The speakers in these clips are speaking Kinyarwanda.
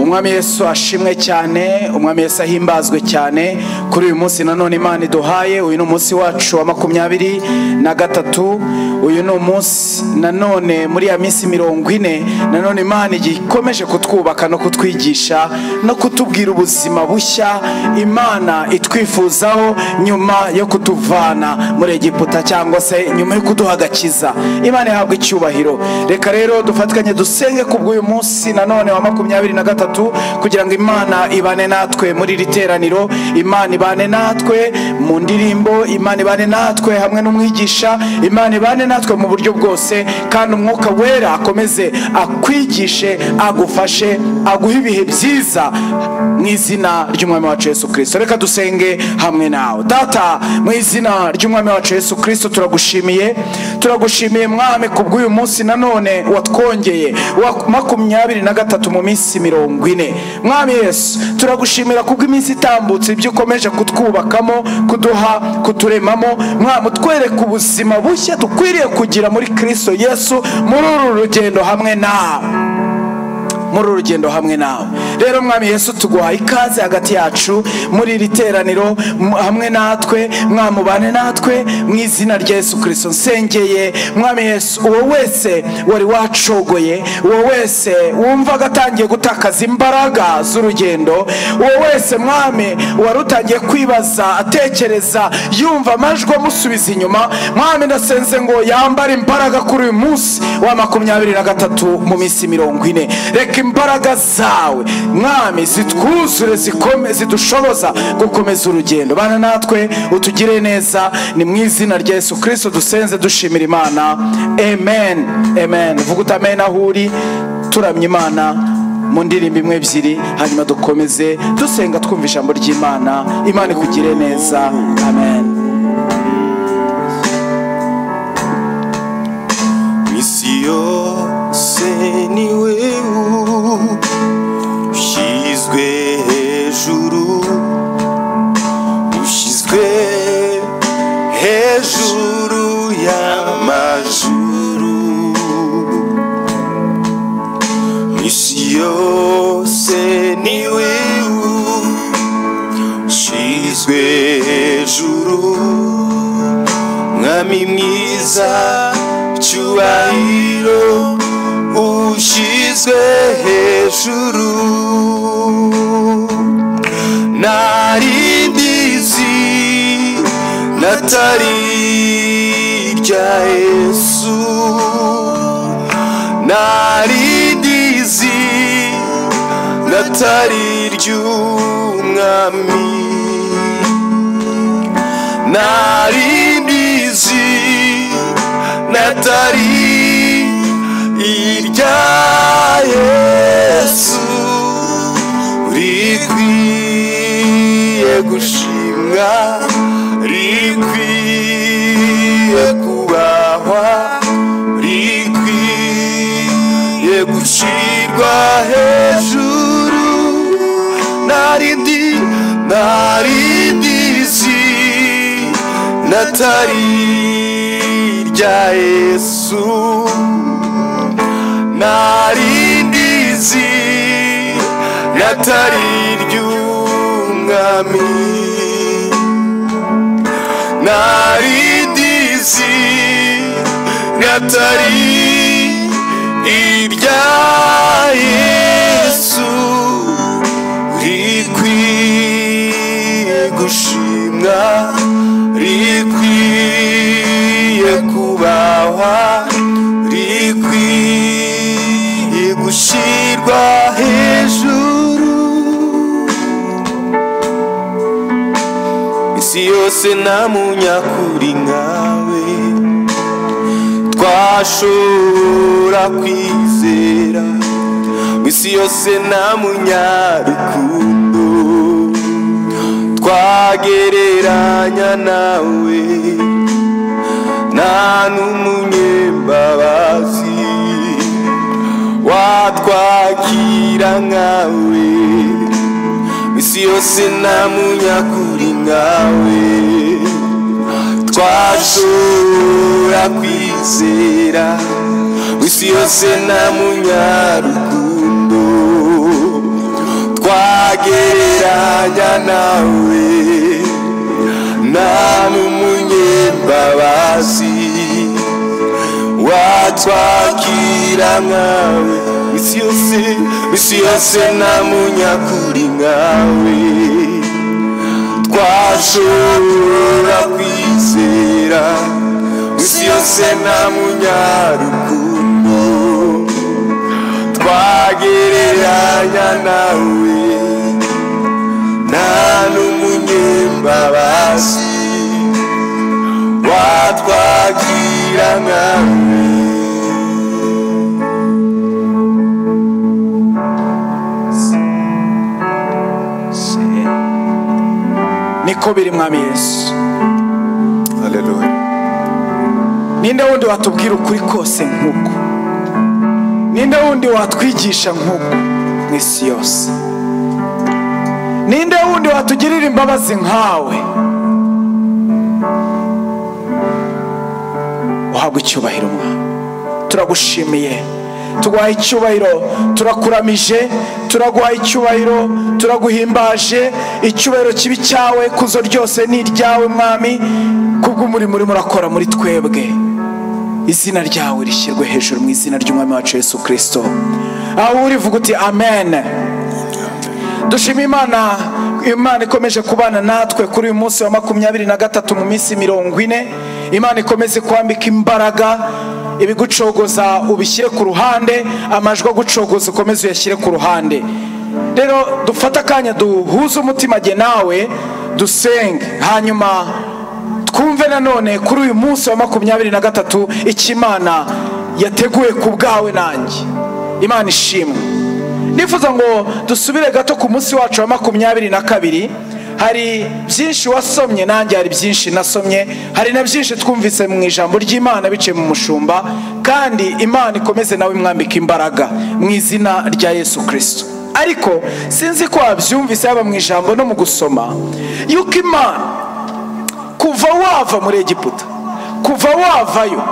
umwami yesu ashimwe cyane umwami yesu ahimbazwe cyane kuri uyu munsi nanone imana iduhaye uyu ni umunsi wacu wa makumyabiri na gatatu uyu ni umunsi nanone muri ya minsi mirongo ine nanone imana igikomeje kutwubaka no kutwigisha no kutubwira ubuzima bushya imana itwifuzaho nyuma yo kutuvana muri egiputa cyangwa se nyuma yo kuduha agakiza imana ihabwa icyubahiro reka rero dufatanye dusenge kubw'uyu munsi nanone wa makumyabiri na gatatu kugira ngo imana ibane natwe muri iri teraniro imana ibane natwe mu ndirimbo imana ibane natwe hamwe n'umwigisha imana ibane natwe mu buryo bwose kandi umwuka wera akomeze akwigishe agufashe aguhe ibihe byiza mu izina ry'umwami wacu yesu kirisito reka dusenge hamwe nawe data mu izina ry'umwami wacu yesu kirisito turagushimiye turagushimiye mwami ku bw'uyu munsi nanone watwongeye wa makumyabiri na gatatu mu minsi mirongo ine mwami yesu turagushimira kubwo iminsi itambutse ibyo ukomeje kutwubakamo kuduha kuturemamo mwami utwereka ubuzima bushya dukwiriye kugira muri kirisito yesu muri uru rugendo hamwe nawe muri uru rugendo hamwe nawe rero mwami yesu tuguhaye ikaze hagati yacu muri iri teraniro m- hamwe natwe mwamubane natwe mu izina rya yesu kirisito nsengeye mwami yesu uwo wese wari wacogoye uwo wese wumvaga atangiye gutakaza imbaraga z'urugendo uwo wese mwami wari utangiye kwibaza atekereza yumva amajwi amusubiza inyuma mwami ndasenze ngo yambare imbaraga kuri uyu munsi wa makumyabiri na gatatu mu minsi mirongo ine reka imbaraga zawe mwami zitwuzure zikome- zidushoboza gukomeza urugendo bana natwe utugire neza ni mu izina rya yesu kirisito dusenze dushimira imana amen amen vuga uti amen aho uri turamya imana mu ndirimbo imwe ebyiri hanyuma dukomeze dusenga twumva ijambo ry'imana imana ikugire neza amen isi yose ni wewe ushyizwe hejuru ushyizwe hejuru y'amajuru isi yose ni wewe ushyizwe hejuru mwami mwiza cyubahiro ushyizwe hejuru narindi zi natari irya yesu narindi zi natari iry'umwami nari mbizi natari irya yesu rikwiye gushimwa rikwiye kubahwa rikwiye gucirwa hejuru narindi narindizi natari irya yesu narindizi natari iry'umwami narindizi natari irya yesu rikwiye gushimwa rikwiye kubahwa rikwiye gushyirwa hejuru isi yose nta munyakuri nkawe twashobora kwizera isi yose nta munyarukundo twagereranya nawe nta n'umunyembabazi watwakira nkawe isi yose nta munyakuri nkawe twashobora kwizera isi yose nta munyarukundo twagereranya nawe nta n'umunyembabazi watwakira nkawe isi yose isi yose nta munyakuri nkawe twashobora kwizera isi yose nta munyarukundo twagereranya nawe nta n'umunyembabazi watwagira nawe niko biri mwami yesu haleluya ninde wundi watubwira ukuri kose nk'uko ninde wundi watwigisha nk'uko mu isi yose ninde wundi watugirira imbabazi nkawe uhabwa icyubahiro mwami turagushimiye tuguhaye icyubahiro turakuramije turaguhaye icyubahiro turaguhimbaje icyubahiro kibi cyawe kuzo ryose ni iryawe mwami kubw'umurimo urimo urakora muri twebwe izina ryawe rishyirwe hejuru mu izina ry'umwami wacu yesu kirisito aho uri vuga uti amen dushima imana imana ikomeje kubana natwe kuri uyu munsi wa makumyabiri na gatatu mu minsi mirongo ine imana ikomeze kwambika imbaraga ibigucogoza ubishyire ku ruhande amajwi agucogoza ukomeze uyashyire ku ruhande rero dufate akanya duhuze umutima jye nawe dusenge hanyuma twumve nanone kuri uyu munsi wa makumyabiri na gatatu icyo imana yateguye ku bwawe nanjye imana ishimwe nifuza ngo dusubire gato ku munsi wacu wa makumyabiri na kabiri hari byinshi wasomye nanjye hari byinshi nasomye hari na byinshi twumvise mu ijambo ry'imana biciye mu mushumba kandi imana ikomeze nawe imwambika imbaraga mu izina rya yesu kirisito ariko sinzi ko wabyumvise yaba mu ijambo no mu gusoma yuko imana kuva wava muri egiputa kuva wavayo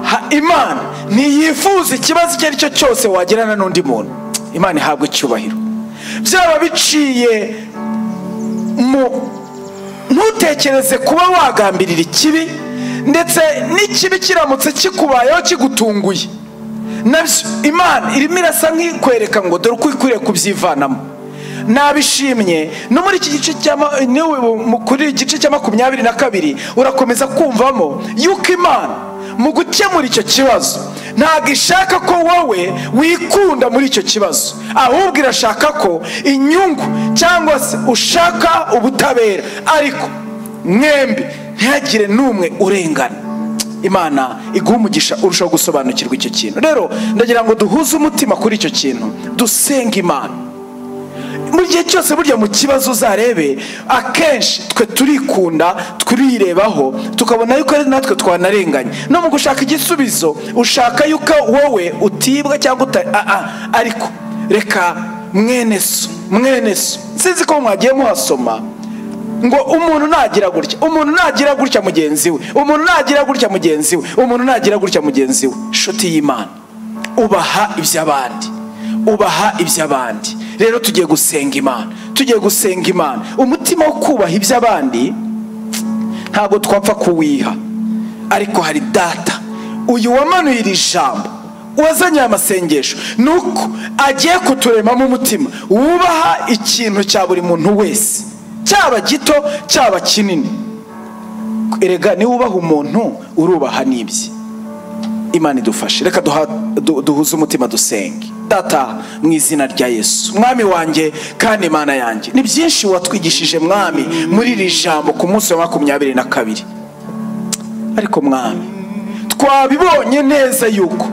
ha- imana ntiyifuza ikibazo icyo ari cyo cyose wagirana n'undi muntu imana ihabwa icyubahiro byaba biciye mu ntutekereze kuba wagambirira ikibi ndetse n'ikibi kiramutse kikubayeho kigutunguye nabyo imana irimo irasa nk'ikwereka ngo dore uko ikwiriye kubyivanamo nabishimye no muri iki gice cya ma- niwe mu- kuri igice cya makumyabiri na kabiri urakomeza kumvamo yuko imana mu gukemura icyo kibazo ntabwo ishaka ko wowe wikunda muri icyo kibazo ahubwo irashaka ko inyungu cyangwa se ushaka ubutabera ariko mwembi ntihagire n'umwe urengana imana iguha umugisha urushaho gusobanukirwa icyo kintu rero ndagira ngo duhuze umutima kuri icyo kintu dusenge imana mu gihe cyose burya mu kibazo uzarebe akenshi twe turikunda turirebaho tukabona yuko ari natwe twanarenganye no mu gushaka igisubizo ushaka yuko wowe utibwa cyangwa uta a- a- ariko reka mwene so mwene so sinzi ko mwagiye muhasoma ngo umuntu nagira gutya umuntu nagira gutya mugenzi we umuntu nagira gutya mugenzi we umuntu nagira gutya mugenzi we inshuti y'imana ubaha iby'abandi ubaha iby'abandi rero tugiye gusenga imana tugiye gusenga imana umutima wo kubaha iby'abandi ntabwo twapfa kuwiha ariko hari data uyu wamanuye iri jambo wazanye aya masengesho ni uko agiye kuturemamo umutima wubaha ikintu cya buri muntu wese cyaba gito cyaba kinini erega niba ubaha umuntu urubaha n'ibye imana idufashe reka duha- du- duhuze umutima dusenge data mu izina rya yesu mwami wanjye kandi imana yanjye ni byinshi watwigishije mwami muri iri jambo ku munsi wa makumyabiri na kabiri ariko mwami twabibonye neza yuko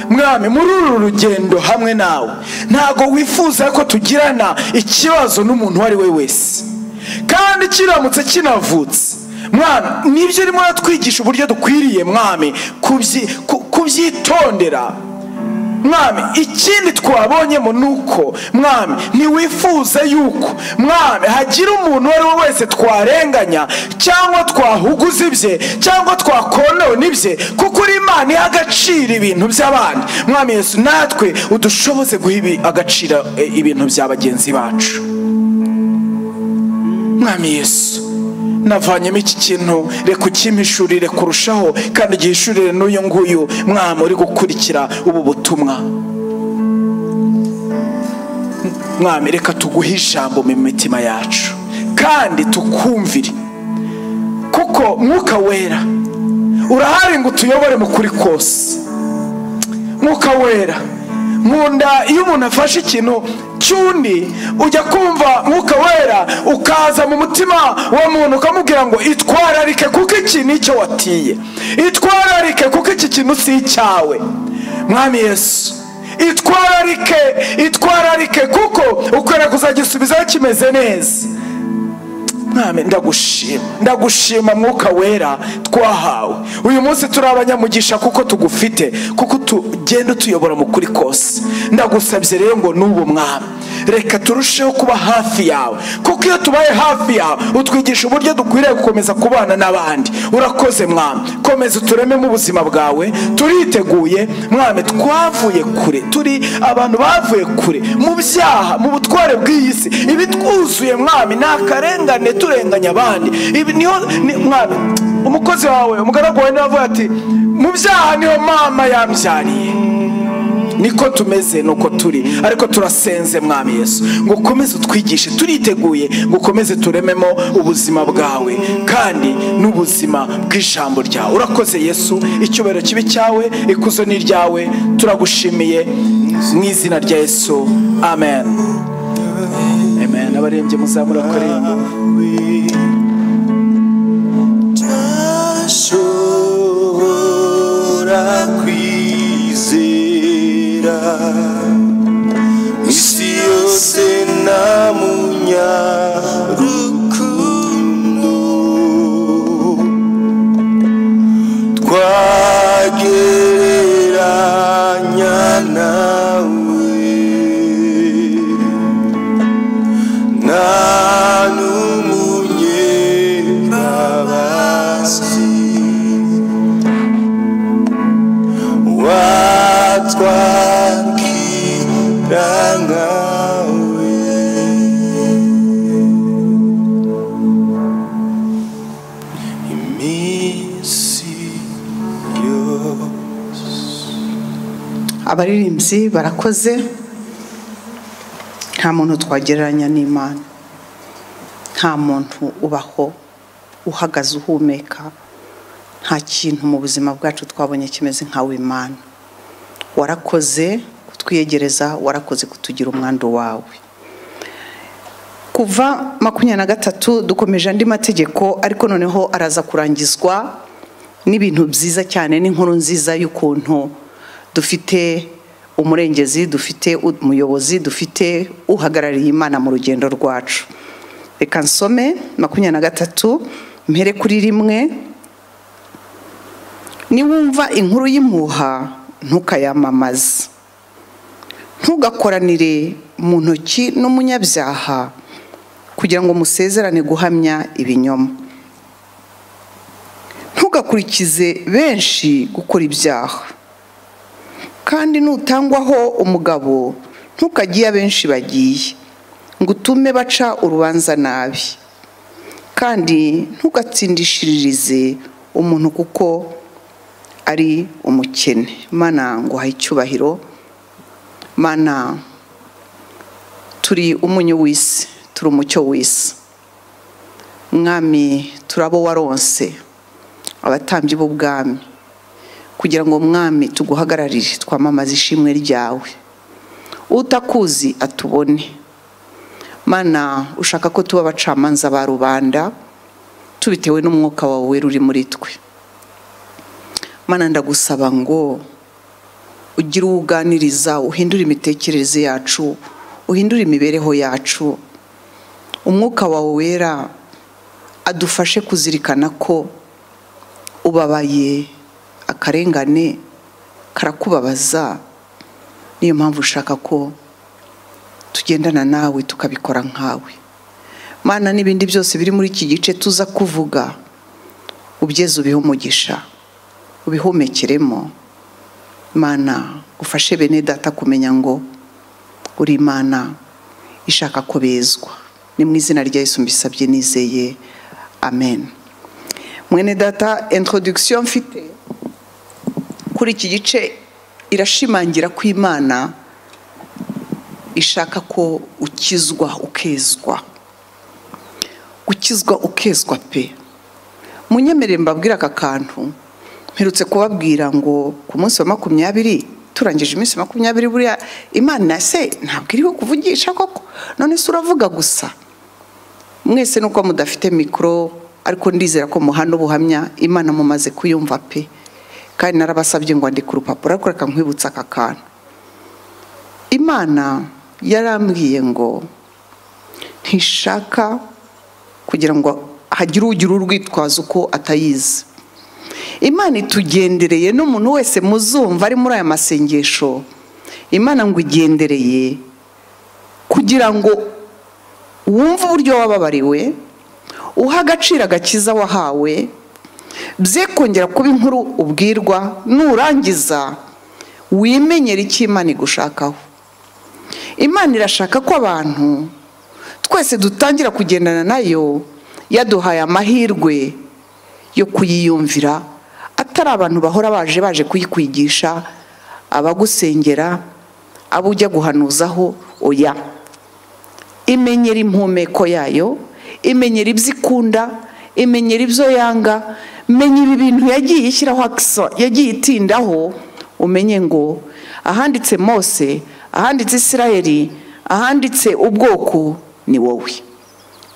mwami muri uru rugendo hamwe nawe ntabwo wifuza ko tugirana ikibazo n'umuntu uwo ari we wese kandi kiramutse kinavutse mwana nibyo urimo uratwigisha uburyo dukwiriye mwami kubyi- ku- kubyitondera mwami ikindi twabonyemo ni uko mwami ntiwifuza yuko mwami hagira umuntu uwo ari we wese twarenganya cyangwa twahuguza ibye cyangwa twakonewe n'ibye kuko uri imana iha agaciro ibintu by'abandi mwami yesu natwe udushoboze guha ibi- agaciro eh, ibintu bya bagenzi bacu mwami yesu navanyemo iki kintu reka ukimpishurire kurushaho kandi gihishurire n'uyu nguyu mwami uri gukurikira ubu butumwa mwami reka tuguhe ijambo mu mitima yacu kandi tukumvire kuko mwuka wera urahari ngo utuyobore mu kuri kose mwuka wera nkunda iyo umuntu afashe ikintu cy'undi ujya kumva mwuka wera ukaza mu mutima wa muntu ukamubwira ngo itwararike kuko iki ni icyo watiye itwararike kuko iki kintu si icyawe mwami yesu itwararike itwararike kuko ukwera kuzagisubizaho kimeze neza mwami ndagushima ndagushima mwuka wera twahawe uyu munsi turi abanyamugisha kuko tugufite kuko tugenda utuyobora mu kuri kose ndagusabye rero ngo n'ubu mwami reka turusheho kuba hafi yawe kuko iyo tubaye hafi yawe utwigisha uburyo dukwiriye gukomeza kubana n'abandi urakoze mwami komeza uturememo ubuzima bwawe turiteguye mwami twavuye kure turi abantu bavuye kure mu byaha mu butware bw'iyi si ibitwuzuye mwami ni akarengane turenganya abandi ibi niho ni- mwami umukozi wawe umugaragu wawe niwe avuga ati mu byaha niho mama yambyariye niko tumeze nuko turi ariko turasenze mwami yesu ngo ukomeze utwigishe turiteguye ngo ukomeze turememo ubuzima bwawe kandi n'ubuzima bw'ijambo ryawe urakoze yesu icyubahiro kibi cyawe ikuzo ni ryawe turagushimiye mu izina rya yesu amen amen abarembye muzamura kuremba ntashobora kwizera isi yose nta munyarukundo twagereranya nawe nta n'umunyembabazi watwakira nkawe iminsi yose abaririmbyi barakoze nta muntu twagereranya n'imana nta muntu ubaho uhagaze uhumeka nta kintu mu buzima bwacu twabonye kimeze nkawe imana warakoze kutwiyegereza warakoze kutugira umwandu wawe kuva makumyabiri na gatatu dukomeje andi mategeko ariko noneho araza kurangizwa n'ibintu byiza cyane n'inkuru nziza y'ukuntu dufite umurengezi dufite umuyobozi dufite uhagarariye imana mu rugendo rwacu reka nsome makumyabiri na gatatu mpere kuri rimwe niwumva inkuru y'impuha ntukayamamaze ntugakoranire mu ntoki n'umunyabyaha kugira ngo musezerane guhamya ibinyoma ntugakurikize benshi gukora ibyaha kandi nutangwaho umugabo ntukajye iyo abenshi bagiye ngo utume baca urubanza nabi kandi ntugatsindishiririze umuntu kuko ari umukene mana nguha icyubahiro mana turi umunyu w'isi turi umucyo w'isi mwami turabo waronse abatambyi b'ubwami kugira ngo mwami tuguhagararire twamamaze ishimwe ryawe utakuzi atubone mana ushaka ko tuba abacamanza ba rubanda tubitewe n'umwuka wawe wera uri muri twe mana ndagusaba ngo ugire uwo uganiriza uhindure imitekerereze yacu uhindure imibereho yacu umwuka wawe wera adufashe kuzirikana ko ubabaye akarengane karakubabaza niyo mpamvu ushaka ko tugendana nawe tukabikora nkawe mana n'ibindi byose biri muri iki gice tuza kuvuga ubyeze ubihe umugisha ubihumekeremo mana ufashe bene data kumenya ngo uri imana ishaka ko bezwa ni mu izina rya Yesu mbisabye nizeye amen mwene data introduction mfite kuri iki gice irashimangira ko imana ishaka ko ukizwa ukezwa gukizwa ukezwa pe munyemerere mbabwire aka kantu mperutse kubabwira ngo ku munsi wa makumyabiri turangije iminsi makumyabiri buriya imana se ntabwo iriho kuvugisha koko none se uravuga gusa mwese nuko mudafite mikoro ariko ndizera ko muhana ubuhamya imana mumaze kuyumva pe kandi narabasabye ngo andike urupapuro ariko reka nkwibutsa aka kantu imana yarambwiye ngo ntishaka kugira ngo hagire ugira urwitwazo uko atayizi imana itugendereye n'umuntu wese muzumva ari muri aya masengesho imana ngo igendereye kugira ngo wumve uburyo wababariwe uha agaciro agakiza wahawe bye kongera kuba inkuru ubwirwa nurangiza wimenyere icyo imana igushakaho imana irashaka ko abantu twese dutangira kugendana nayo yaduhaye amahirwe yo kuyiyumvira atari abantu bahora baje baje kuyikwigisha abagusengera abo ujya guhanuzaho oya imenyera impumeko yayo imenyera ibyo ikunda imenyera ibyo yanga menya ibi bintu yagiye ishyiraho yagiye itindaho umenye ngo ahanditse mose ahanditse isirayeli ahanditse ubwoko ni wowe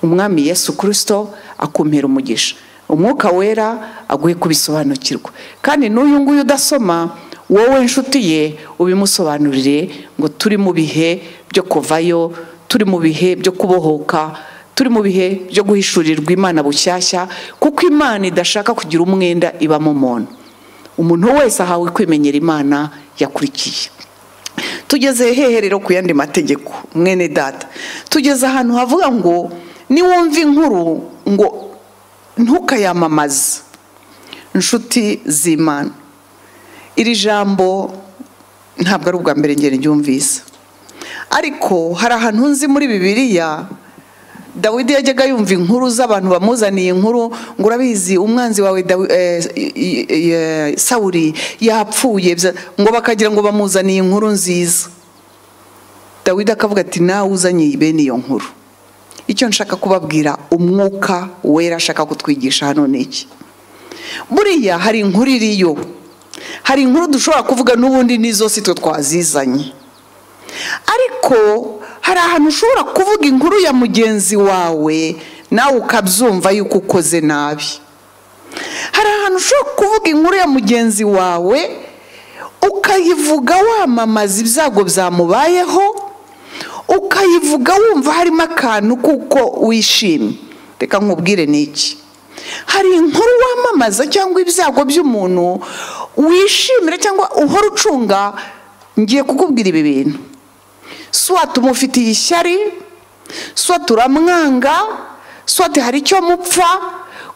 umwami yesu kirisito akumpera umugisha umwuka wera aguhe kubisobanukirwa kandi n'uyu nguyu udasoma wowe inshuti ye ubimusobanurire ngo turi mu bihe byo kuvayo turi mu bihe byo kubohoka turi mu bihe byo guhishurirwa imana bushyashya kuko imana idashaka kugira umwenda ibamo umuntu umuntu wese ahawe kwimenyera imana yakurikiye tugeze hehe rero ku yandi mategeko mwene data tugeze ahantu havuga ngo niwumve inkuru ngo ntukayamamaze inshuti z'imana iri jambo ntabwo ari ubwa mbere ngeri ryumvise ariko hari ahantu nzi muri bibiliya dawidi yajyaga yumva inkuru z'abantu bamuzaniye inkuru ngo urabizi umwanzi wawe sawuri yapfuye ngo bakagira ngo bamuzaniye inkuru nziza dawidi akavuga ati nawe uzanye bene iyo nkuru icyo nshaka kubabwira umwuka wera ashaka kutwigisha hano ni iki buriya hari inkuru iriyo hari inkuru dushobora kuvuga n'ubundi n'izo si twe twazizanye ariko hari ahantu ushobora kuvuga inkuru ya mugenzi wawe nawe ukabyumva yuko ukoze nabi hari ahantu ushobora kuvuga inkuru ya mugenzi wawe ukayivuga wamamaza ibyago byamubayeho ukayivuga wumva harimo akantu kuko wishimye reka nkubwire ni iki hari inkuru wamamaza cyangwa ibyago by'umuntu wishimira cyangwa uhora ucunga ngiye kukubwira ibi bintu swate umufitiye ishyari swate uramwanga swate hari icyo mupfa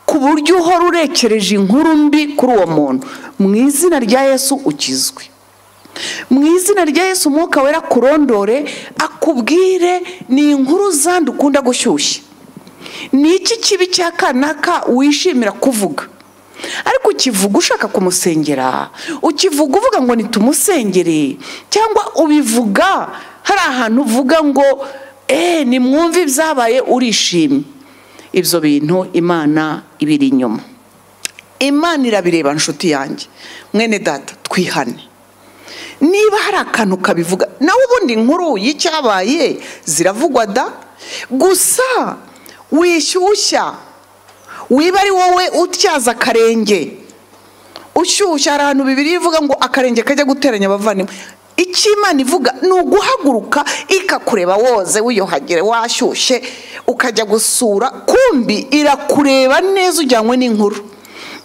ku buryo uhora urekereje inkuru mbi kuri uwo muntu mu izina rya yesu ukizwe mu izina rya yesu umwuka wera kurondore akubwire ni inkuru zandi ukunda gushyushya ni iki kibi cya kanaka wishimira kuvuga ariko ukivuga ushaka kumusengera ukivuga uvuga ngo nitumusengere cyangwa ubivuga hari ahantu uvuga ngo eee nimwumve ibyabaye urishimye ibyo bintu imana ibiri inyuma imana irabireba inshuti yanjye mwene data twihane niba hari akantu kabivuga nawe ubundi nkuru y'icyabaye ziravugwa da gusa wishyushya wiba ari wowe utyaza akarenge ushyushya hari ahantu bibiri ivuga ngo akarenge kajya guteranya abavandimwe imana ivuga ni uguhaguruka ikakureba woze wiyohagire washyushye ukajya gusura kumbi irakureba neza ujyanywe n'inkuru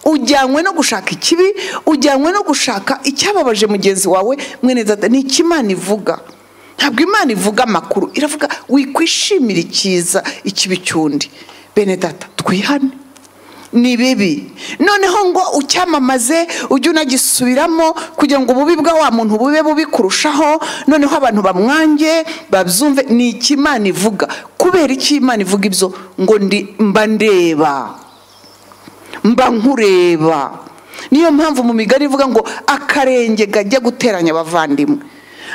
ujyanywe no gushaka ikibi ujyanywe no gushaka icyababaje mugenzi wawe mwene data ni iki imana ivuga ntabwo imana ivuga amakuru iravuga wikwishimira icyiza ikibi cy'undi bene data twihane ni bibi noneho ngo ucyamamaze ujye unagisubiramo kugira ngo ububi bwa wa muntu bube bubi kurushaho noneho abantu bamwange babyumve ni iki imana ivuga kubera iki imana ivuga ibyo ngo ndi mba ndeba mba nkureba niyo mpamvu mu migari ivuga ngo akarenge kajya guteranya abavandimwe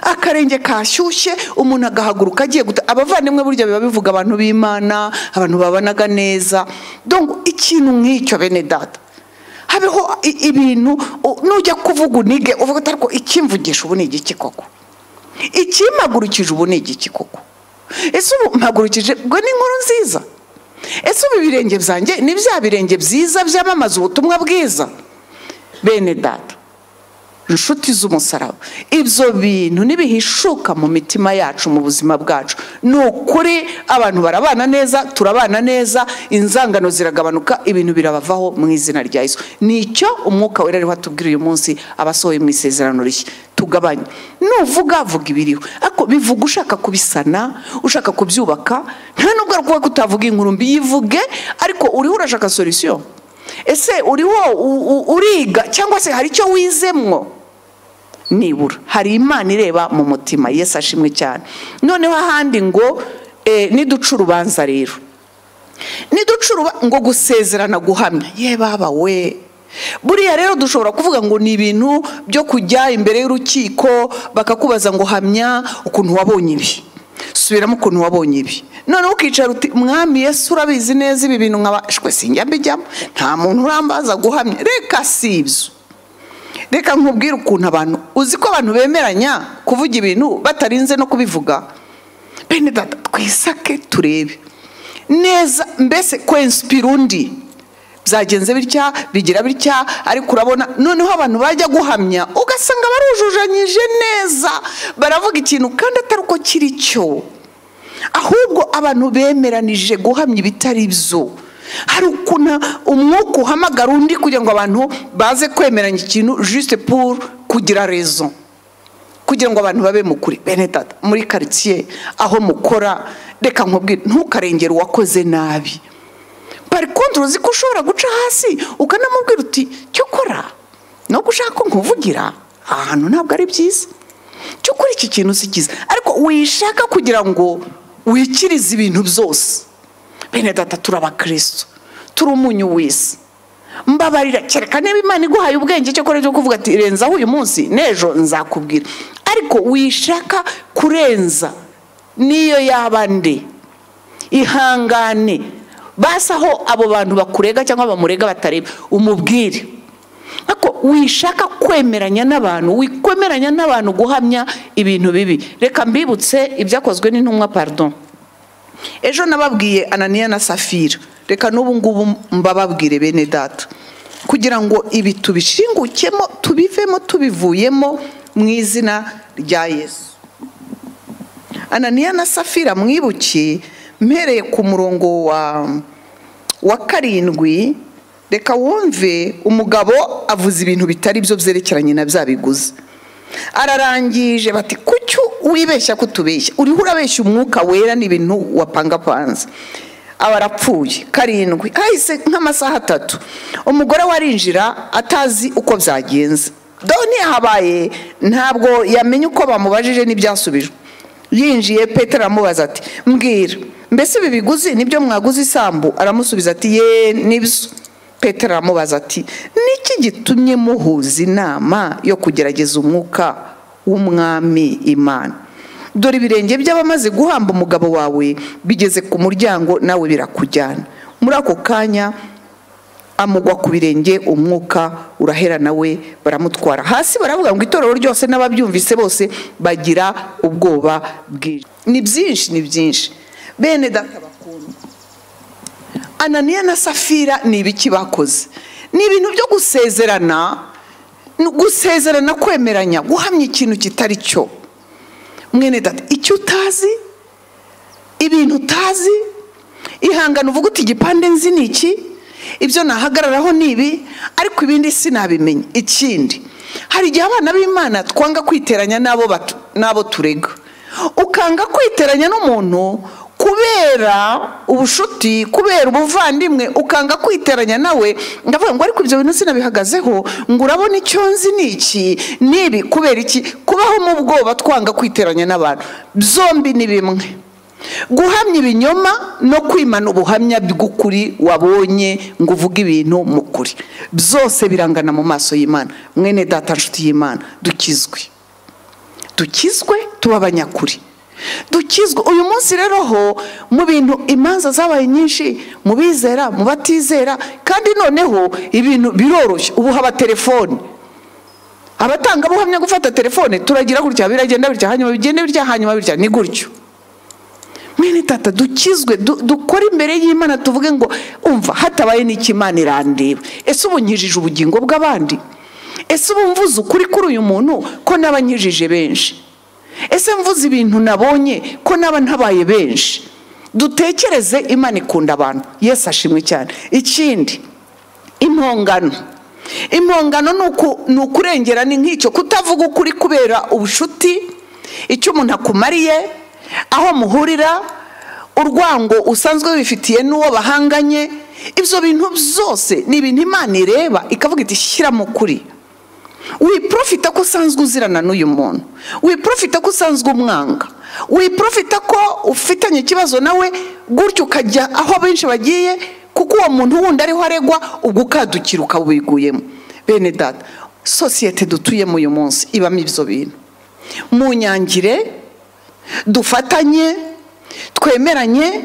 akarenge kashyushye umuntu agahaguruka agiye guta abavandimwe burya biba bivuga abantu b'imana abantu babanaga neza dongo ikintu nk'icyo bene data habeho i- ibintu u- nujya kuvuga unige uvuga ati ariko ikimvugisha ubu ni igiki koko ikimpagurukije ubu ni igiki koko ese ubu mpagurukije bwo ni inkuru nziza ese ubu ibirenge byanjye ni bya birenge byiza byamamaza ubutumwa bwiza bene data inshuti z'umusaraba ibyo bintu ntibihishuka mu mitima yacu mu buzima bwacu ni ukuri abantu barabana neza turabana neza inzangano ziragabanuka ibintu birabavaho mu izina rya yesu nicyo umwuka wera ariho atubwira uyu munsi abasohoye mu isezerano rishya tugabanye nuvuga vuga ibiriho ariko bivuga ushaka kubisana ushaka kubyubaka nta nubwo ari ukuvuga ko utavuga inkuru mbi yivuge ariko uriho urashaka solisiyo ese uriho uriga cyangwa se hari icyo wizemwo nibura hari imana ireba mu mutima yesu ashimwe cyane noneho ahandi ngo eh, niduca urubanza rero niduca uruba- ngo gusezerana guhamya ye baba we buriya rero dushobora kuvuga ngo ni ibintu byo kujya imbere y'urukiko bakakubaza ngo hamya ukuntu wabonye ibi subiramo ukuntu wabonye ibi noneho ukicara uti mwami yesu urabizi neza ibi bintu nkabashwe sinjya mbijyamo nta muntu urambaza guhamya reka si ibyo reka nkubwire ukuntu abantu uzi ko abantu bemeranya kuvuga ibintu batarinze no kubivuga bene data twisake turebe neza mbese kwensipira undi byagenze bitya bigira bitya ariko urabona noneho abantu bajya guhamya ugasanga barujujanyije neza baravuga ikintu kandi atari uko kiri cyo ahubwo abantu bemeranije guhamya ibitari byo hari ukuntu umwuka uhamagara undi kugira ngo abantu baze kwemeranya ikintu juste pour kugira rezo kugira ngo abantu babe mu kuri bene data muri karitsiye aho mukora reka nkubwire ntukarengere uwakoze nabi bari kontoro uzi ko ushobora guca hasi ukanamubwira uti cyo kora no gushaka ko nkuvugira aha hantu ntabwo ari byiza cyo kuri iki kintu si cyiza ariko wishaka kugira ngo wikirize ibintu byose bene data turabakristo turi umunyu w'isi mbabarira kereka niba imana iguhaye ubwenge cyo kora cyo kuvuga ati renzaho uyu munsi n'ejo nzakubwira ariko wishaka kurenza niyo yaba nde ihangane basi aho abo bantu bakurega cyangwa bamurega batareba umubwire ariko wishaka kwemeranya n'abantu wikwemeranya n'abantu guhamya ibintu bibi reka mbibutse ibyakozwe n'intumwa pardon ejo nababwiye ananiya na safira reka n'ubu ngubu mbababwire bene data kugira ngo ibi tubishingukemo tubivemo tubivuyemo mu izina rya yesu ananiya na safira mwibukiye mpereye ku murongo wa wa karindwi reka wumve umugabo avuze ibintu bitari byo byerekeranye na bya biguzi ararangije bati kuki wibeshya ko utubeshya uriho urabeshya umwuka wera n'ibintu wapangapanze aba arapfuye karindwi ahise nk'amasaha atatu umugore we arinjira atazi uko byagenze doni yahabaye ntabwo yamenye uko bamubajije n'ibyasubijwe yinjiye petero aramubaza ati mbwira mbese ibi biguzi nibyo mwaguze isambu aramusubiza ati ye nibyo petero aramubaza ati niki gitumye muhuza inama yo kugerageza umwuka w'umwami imana dore ibirenge by'abamaze guhamba umugabo wawe bigeze ku muryango nawe birakujyana muri ako kanya amugwa ku birenge umwuka urahera nawe baramutwara hasi baravuga ngo itorero ryose n'ababyumvise bose bagira ubwoba bwinshi ni byinshi ni byinshi bene data bakundwa ananiya na safira ni ibiki bakoze ni ibintu byo gusezerana ni gusezerana kwemeranya guhamya ikintu kitari cyo mwene data icyo utazi ibintu utazi ihangana uvuga uti igipande nzi ni iki ibyo nahagararaho ni ibi ariko ibindi sinabimenya ikindi hari igihe abana b'imana twanga kwiteranya n'abo batu- n'abo turega ukanga kwiteranya n'umuntu kubera ubushuti kubera ubuvandimwe ukanga kwiteranya nawe ndavuga ngo ariko ibyo bintu sinabihagazeho ngo urabona icyo nzi ni iki nibi kubera iki kubaho mu bwoba twanga kwiteranya n'abantu byombi ni bimwe guhamya ibinyoma no kwimana ubuhamya bw'ukuri wabonye ngo uvuge ibintu mu kuri byose birangana mu maso y'imana mwene data nshuti y'imana dukizwe dukizwe tuba abanyakuri dukizwe uyu munsi rero ho mu bintu imanza zabaye nyinshi mu bizera mu batizera kandi noneho ibintu biroroshye ubu haba telefone abatangabuhamya gufata telefone turagira gutya biragenda bitya hanyuma bigende bitya hanyuma bitya ni gutyo mwene tata dukizwe du- dukore imbere y'imana tuvuge ngo umva hatabaye n'iki imana irandeba ese ubu nkijije ubugingo bw'abandi ese ubu mvuze ukuri kuri uyu muntu ko naba nkijije benshi ese mvuze ibintu nabonye ko naba ntabaye benshi dutekereze imana ikunda abantu yesu ashimwe cyane ikindi impongano impongano ni uku- ni ukurengera ni nk'icyo kutavuga ukuri kubera ubushuti icyo umuntu akumariye aho muhurira urwango usanzwe wifitiye n'uwo bahanganye ibyo bintu byose ni ibintu imana ireba ikavuga iti shyiramo ukuri wiprofita ko usanzwe uzirana n'uyu muntu wiprofita ko usanzwe umwanga wiprofita ko ufitanye ikibazo nawe gutyo ukajya aho benshi bagiye kuko uwo muntu wundi ariho aregwa ubwo ukadukira ukawiguyemo bene data sosiyete dutuyemo uyu munsi ibamo ibyo bintu mu nyangire dufatanye twemeranye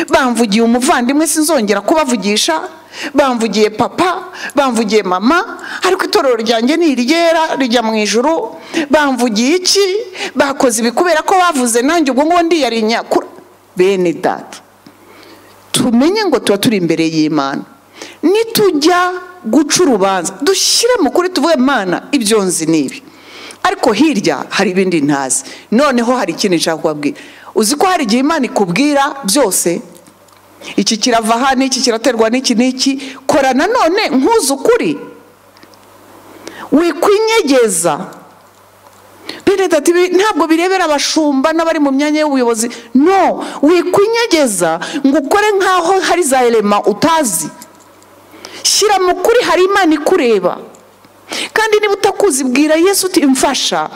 bamvugiye umuvandimwe sinzongera kubavugisha bamvugiye papa bamvugiye mama ariko itorero ryanjye ni iryera rijya mu ijoro bamvugiye iki bakoze ibi kubera ko bavuze nanjye ubwo ngubu ndiyarinya kuri bene data tumenye ngo tuba turi imbere y'imana nitujya guca urubanza dushyire mu kuri tuvuge mana ibyo nzi ni ibi ariko hirya hari ibindi ntazi noneho hari ikindi nshaka kubabwira uzi ko hari igihe imana ikubwira byose iki kirava aha n'iki kiraterwa n'iki n'iki kora nanone nkuze ukuri wikwinyegeza Benedata ibi ntabwo birebera abashumba n'abari mu myanya y'ubuyobozi no wikwinyegeza ngo ukore nk'aho hari za elema utazi shyira mu kuri hari imana ikureba kandi niba utakuzi bwira yesu uti mfasha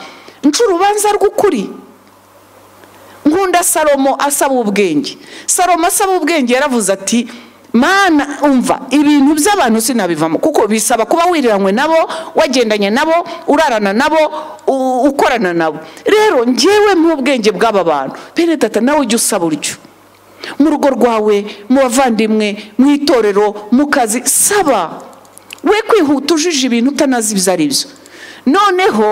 nca urubanza rw'ukuri nkunda salomo asaba ubwenge salomo asaba ubwenge yaravuze ati mana umva ibintu by'abantu sinabivamo kuko bisaba kuba wiriranywe nabo wagendanye nabo urarana nabo u- ukorana nabo rero njyewe nk'ubwenge bw'aba bantu bene data nawe ujya usaba uryo mu rugo rwawe mu bavandimwe mu itorero mu kazi saba we kwihuta ujije ibintu utanazi ibyo ari byo noneho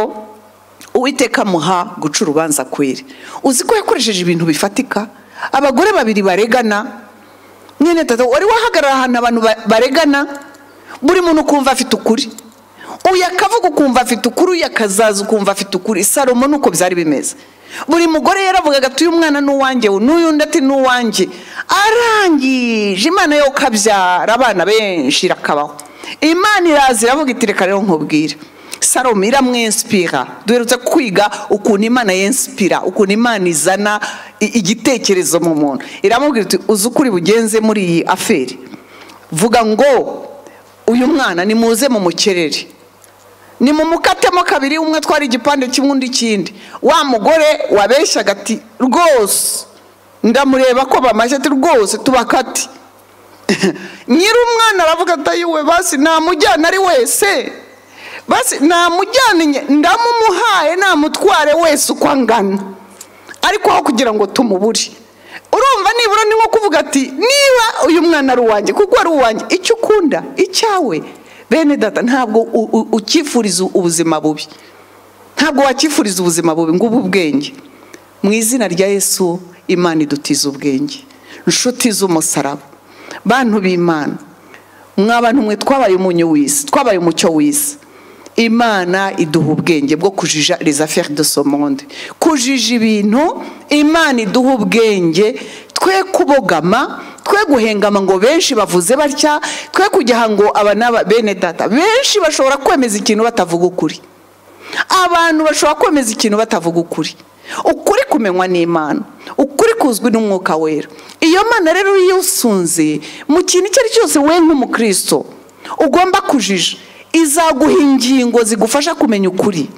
uwiteka amuha guca urubanza kweri uzi ko yakoresheje ibintu bifatika abagore babiri baregana mwene tata wari wahagarara ahantu abantu ba- baregana buri muntu ukumva afite ukuri uyu akavuga ukumva afite ukuri uyu akazaza ukumva afite ukuri salomo nuko byari bimeze buri mugore yaravugaga ati uyu mwana ni uwanjye uyu n'uyu undi ati ni uwanjye arangije imana yo kabyara abana benshi irakabaho imana iraza iravuga iti reka rero nkubwire salomo iramwensipira duherutse kwiga ukuntu imana yensipira ukuntu imana izana i- igitekerezo mu muntu iramubwira iti uzi ukuri bugenze muri iyi aferi vuga ngo uyu mwana nimuze mumukerere ni mu mukatemo kabiri umwe atwara igipande kimwe undi ikindi wa mugore wabeshyaga ati rwose ndamureba ko bamashye ati rwose tubakati nyiri umwana aravuga ati ayiwe basi namujyana ari wese basi namujyane ndamumuhaye namutware wese uko angana ariko aho kugira ngo tumubure urumva nibura ni nko kuvuga ati niba uyu mwana ari uwanjye kuko ari uwanjye icyo ukunda icyawe bene data ntabwo u- u- ukifuriza ubuzima bubi ntabwo wakifuriza ubuzima bubi ngo ube ubwenge mu izina rya yesu imana idutiza ubwenge nshuti z'umusaraba bantu b'imana mwa bantu mwe twabaye umunyu w'isi twabaye umucyo w'isi imana iduha ubwenge bwo kujija les affaires de ce monde kujija ibintu imana iduha ubwenge twe kubogama twe guhengama ngo benshi bavuze batya twe kujyaha ngo aba n'aba bene data benshi bashobora kwemeza ikintu batavuga ukuri abantu bashobora kwemeza ikintu batavuga ukuri ukuri kumenywa n'imana ukuri kuzwi n'umwuka wera iyo mana rero iyo usunze mu kintu icyo ari cyo cyose we nk'umukristo ugomba kujija izaguha ingingo zigufasha kumenya ukuri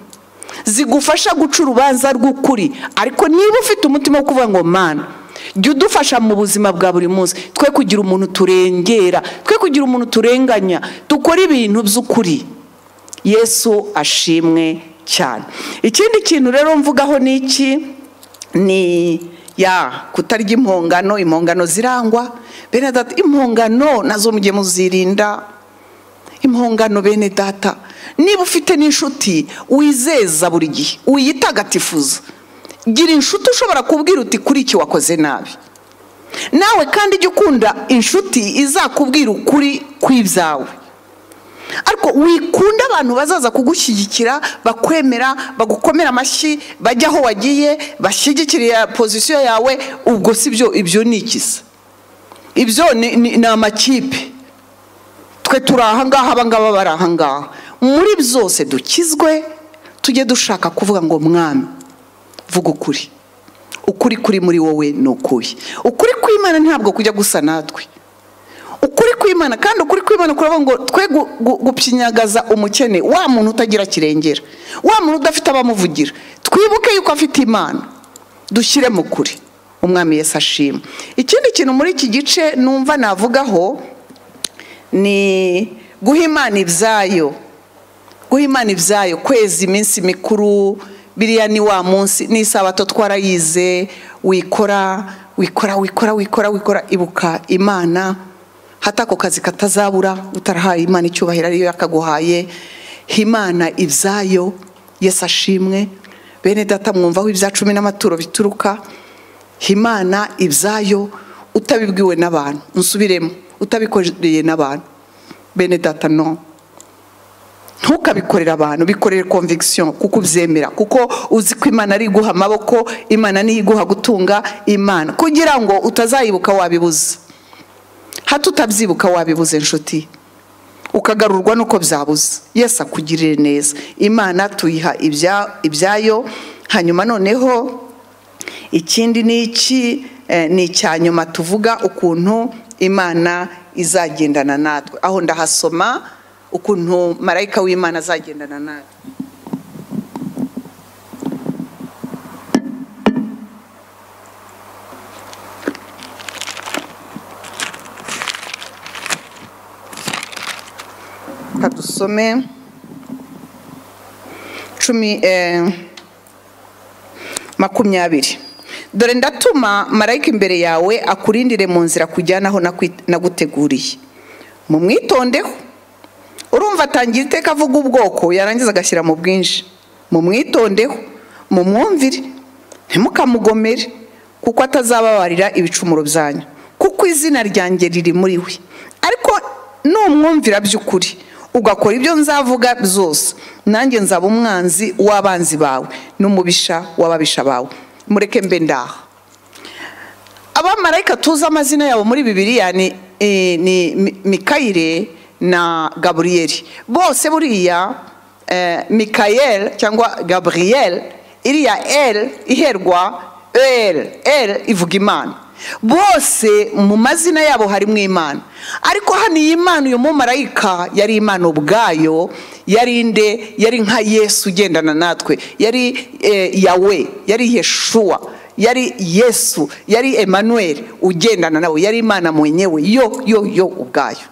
zigufasha guca urubanza rw'ukuri ariko niba ufite umutima wo kuvuga ngo mana jya udufasha mu buzima bwa buri munsi twe kugira umuntu turengera twe kugira umuntu turenganya dukora ibintu by'ukuri yesu ashimwe cyane ikindi kintu rero mvugaho ni iki ni ya kutarya impongano impongano zirangwa bene data impongano nazo mujye muzirinda impongano bene data niba ufite n'inshuti wizeza buri gihe uyitagatifuza gira inshuti ushobora kubwira uti kuri iki wakoze nabi nawe kandi ujya ukunda inshuti izakubwira ukuri kw'ibyawe ariko wikunda abantu bazaza kugushyigikira bakwemera bagukomera amashyi bajya aho wagiye bashyigikira pozisiyo yawe ubwo si byo ibyo ni ikisa ibyo ni amakipe twe turi ahangaha abangaba bari ahangaha muri byose dukizwe tujye dushaka kuvuga ngo mwami vuga ukuri ukuri kuri muri wowe ni ukuye ukuri kw'imana ntabwo kujya gusa natwe ukuri kw'imana kandi ukuri kw'imana kuravuga ngo twe gupyinyagaza umukene wa muntu utagira kirengera wa muntu udafite abamuvugira twibuke yuko afite imana dushyire mu kuri umwami yesi ashima ikindi kintu muri iki gice numva navugaho ni guha imana ibyayo guha imana ibyayo kwezi iminsi mikuru biriya ni wa munsi n'isabato twarayize wikora wikora wikora wikora wikora ibuka imana hata ako kazi katazabura utarahaye imana icyubahiro ariyo yakaguhaye imana ibyayo yesi ashimwe bene data mwumvaho ibya cumi n'amaturo bituruka imana ibyayo utabibwiwe n'abantu nsubiremo utabikoreye n'abantu bene data no ntukabikorere abantu bikorere conviction kuko ubyemera kuko uzi ko imana ari iguha amaboko imana niyo iguha gutunga imana kugira ngo utazayibuka wabibuze hato utabyibuka wabibuze inshuti ukagarurwa n'uko byabuze yesi akugirire neza imana tuyiha ibyayo hanyuma noneho ikindi ni iki ni icya nyuma tuvuga ukuntu imana izagendana natwe aho ndahasoma ukuntu marayika w'imana azagendana natwe reka dusome cumi makumyabiri dore ndatuma marayika imbere yawe akurindire mu nzira kujyanaho naguteguriye mumwitondeho urumva atangira iteka avuga ubwoko yarangiza agashyira mu bwinshi mumwitondeho mumwumvire ntimukamugomere kuko atazababarira ibicumuro byanyu kuko izina ryanjye riri muri we ariko numwumvira by'ukuri ugakora ibyo nzavuga byose nanjye nzaba umwanzi w'abanzi bawe n'umubisha w'ababisha bawe mureke mbe ndaha abamarayika tuzi amazina yabo muri bibiriya ni mikayire na gaburiyeri bose buriya mikayeri cyangwa gaburiyeri iriya eri iherwa eri eri ivuga imana bose mu mazina yabo harimo imana ariko hano iyi mana uyu mumarayika yari imana ubwayo yari inde yari nka yesu ugendana natwe yari yawe yari yeshuwa yari yesu yari emanuweli ugendana nawe yari imana mwenyewe yo yo yo ubwayo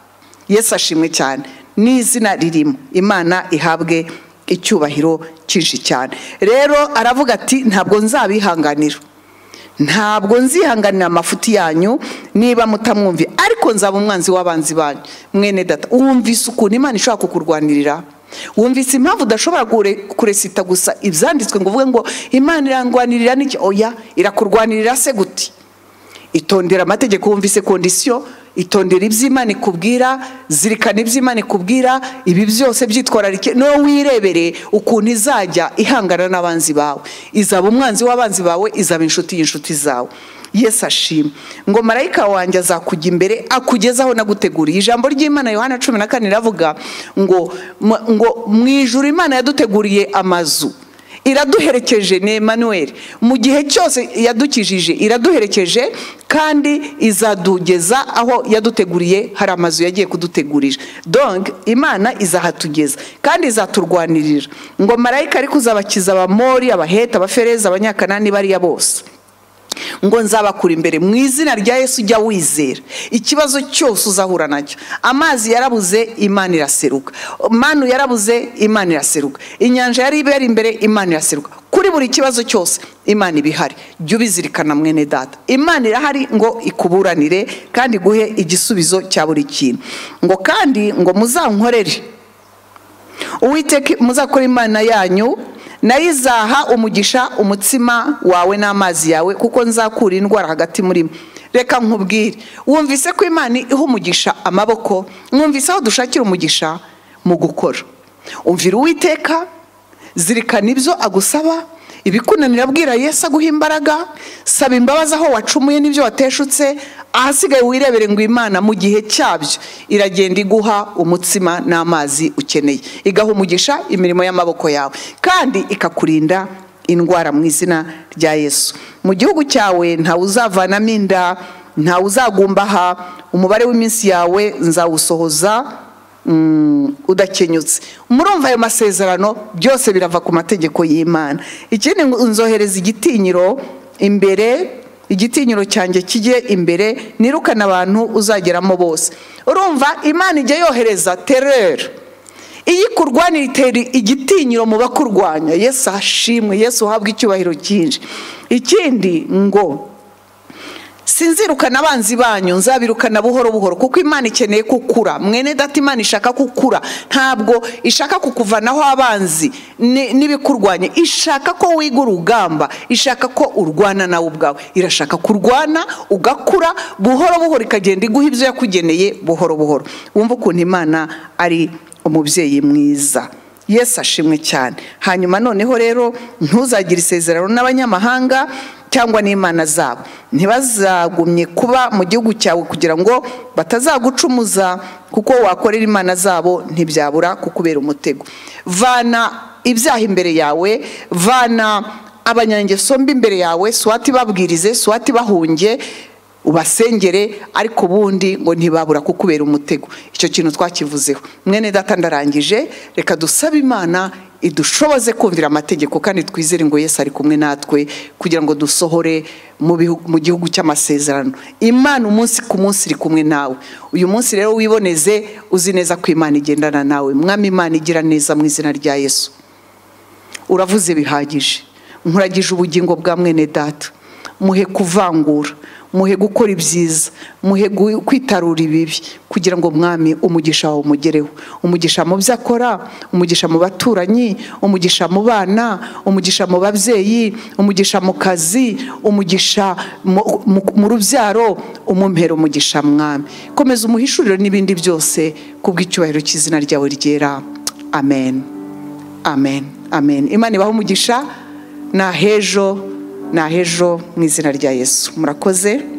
yesu ashimwe cyane n'izina ririmo imana ihabwe icyubahiro cyinshi cyane rero aravuga ati ntabwo nzabihanganira ntabwo nzihanganira amafuti yanyu niba mutamwumviye ariko nzaba umwanzi w'abanzi banyu mwene data wumvise ukuntu imana ishobora kukurwanirira wumvise impamvu udashobora kuresita gusa ibyanditswe ngo uvuge ngo imana irangwanirira n'iki oya irakurwanirira se guti itondera amategeko wumvise kondisiyo itondera iby'imana ikubwira zirikana iby'imana ikubwira ibi byose byitwararike niwe wirebere ukuntu izajya ihangana n'abanzi bawe izaba umwanzi w'abanzi bawe izaba inshuti y'inshuti zawe yesu ashima ngo marayika wanjye azakujya imbere akugezaho naguteguriye ijambo ry'imana yohana cumi na kane riravuga ngo mu- ngo mu ijuru imana yaduteguriye amazu iraduherekeje ni emanuweli mu gihe cyose yadukijije iraduherekeje kandi izadugeza aho yaduteguriye hari amazu yagiye kudutegurira donk imana izahatugeza kandi izaturwanirira ngo marayika ariko uzabakiza abamori abaheta abafereza abanyakanani bariya bose ngo nzabakura imbere mu izina rya yesu ujya wizera ikibazo cyose uzahura nacyo amazi yarabuze imana iraseruka manu yarabuze imana iraseruka inyanja yari ibera imbere imana iraseruka kuri buri kibazo cyose imana iba ihari jya ubizirikana mwene data imana irahari ngo ikuburanire kandi iguhe igisubizo cya buri kintu ngo kandi ngo muzankorere uwiteka muzakora imana yanyu nayo izaha umugisha umutsima wawe n'amazi yawe kuko nzakura indwara hagati muri mwe reka nkubwire wumvise ko imana iha umugisha amaboko mwumvise aho dushakira umugisha mu gukora umvira uwiteka zirikana ibyo agusaba ibikunanira bwira yesu aguha imbaraga saba imbabazi aho wacumuye n'ibyo wateshutse ahasigaye wirebere ngo imana mu gihe cyabyo iragenda iguha umutsima n'amazi ukeneye igaha umugisha imirimo y'amaboko yawe kandi ikakurinda indwara mu izina rya yesu mu gihugu cyawe ntawe uzavanamo inda ntawe uzagumbaha umubare w'iminsi yawe nzawusohoza mm, udakenyutse murumva ayo masezerano byose birava ku mategeko y'imana ikindi ngo nzohereza igitinyiro imbere igitinyiro cyanjye kijye imbere nirukane abantu uzageramo bose urumva imana ijya yohereza terere iyo ikurwanira itera igitinyiro mu bakurwanya yesu ashimwe yesu uhabwe icyubahiro cyinshi ikindi ngo sinzirukana abanzi banyu nzabirukana buhoro buhoro kuko imana ikeneye kukura mwene data imana ishaka kukura ntabwo ishaka kukuvanaho abanzi ni- n'ibikurwanya ishaka ko wiga urugamba ishaka ko urwana nawe ubwawe irashaka kurwana ugakura buhoro buhoro ikagenda iguha ibyo yakugeneye buhoro buhoro wumva ukuntu imana ari umubyeyi mwiza yesu ashimwe cyane hanyuma noneho rero ntuzagire isezerano n'abanyamahanga cyangwa n'imana zabo ntibazagumye kuba mu gihugu cyawe kugira ngo batazagucumuza kuko wakorera imana zabo ntibyabura kukubera umutego vana ibyaha imbere yawe vana abanyangeso mbi imbere yawe swati babwirize swati bahunge ubasengere ariko ubundi ngo ntibabura kukubera umutego icyo kintu twakivuzeho mwene data ndarangije reka dusabe imana idushoboze kumvira amategeko kandi twizere ngo yesu ari kumwe natwe kugira ngo dusohore mu bihu- mu gihugu cy'amasezerano imana umunsi ku munsi iri kumwe nawe uyu munsi rero wiboneze uzi neza ko imana igendana nawe mwami imana igira neza mu izina rya yesu uravuze bihagije nkuragije ubugingo bwa mwene data muhe kuvangura muhe gukora ibyiza muhe gu- kwitarura ibibi kugira ngo mwami umugisha wawe umugereho umugisha mu byo akora umugisha mu baturanyi umugisha mu bana umugisha mu babyeyi umugisha mu kazi umugisha mu- mu- mu rubyaro umumpera umugisha mwami komeza umuhishuriro n'ibindi byose kubw'icyubahiro cy'izina ryawe ryera amen amen amen imana ibaho umugisha ni ahejo ni ahejo mu izina rya yesu murakoze